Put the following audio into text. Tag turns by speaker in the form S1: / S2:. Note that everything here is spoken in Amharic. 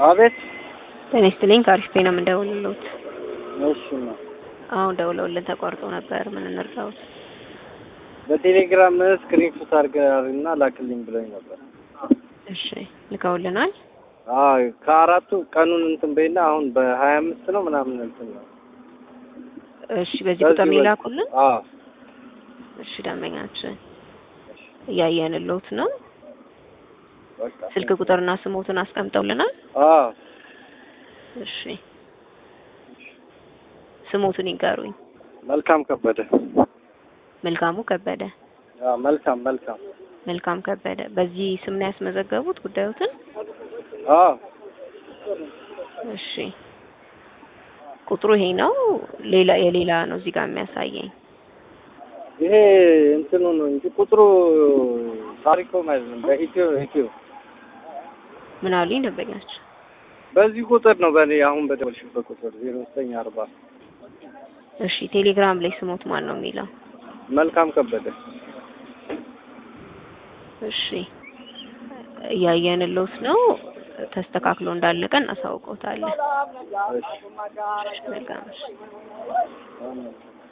S1: አቤት።
S2: ጤና ይስጥልኝ ከአሪፍ ፔ ነው የምንደውልልዎት።
S1: እሺ ነው።
S2: አሁን ደውለውልን ተቋርጦ ነበር። ምን እንርዳዎት?
S1: በቴሌግራም ስክሪንሾት አድርገህና ላክልኝ ብለኝ ነበር።
S2: እሺ ልከውልናል።
S1: አዎ ከአራቱ ቀኑን እንትን በይና አሁን በሀያ አምስት ነው ምናምን እንትን ነው።
S2: እሺ በዚህ ቁጥር ነው የላኩልን።
S1: አዎ
S2: እሺ ደንበኛችን እያየንልዎት ነው።
S1: በቃ
S2: ስልክ ቁጥርና ስሞትን አስቀምጠውልናል።
S1: አዎ
S2: እሺ ስሞትን ይጋሩኝ።
S1: መልካም ከበደ።
S2: መልካሙ ከበደ።
S1: አዎ መልካም መልካም።
S2: መልካም ከበደ። በዚህ ስም ነው ያስመዘገቡት ጉዳዮትን?
S1: አዎ
S2: እሺ ቁጥሩ ይሄ ነው። ሌላ የሌላ ነው እዚህ ጋር የሚያሳየኝ።
S1: ይሄ እንትኑ ነው እንጂ ቁጥሩ ታሪኮ ማለት ነው። በኢትዮ ኢትዮ
S2: ምን አሉኝ ደንበኛችን?
S1: በዚህ ቁጥር ነው በእኔ አሁን በደወልሽበት ቁጥር ዜሮ ዘጠኝ አርባ
S2: እሺ ቴሌግራም ላይ ስሞት ማን ነው የሚለው?
S1: መልካም ከበደ።
S2: እሺ እያየንልዎት ነው። ተስተካክሎ እንዳለቀ እናሳውቀውታለን።
S1: እሺ
S2: መልካም እሺ።
S1: አዎ።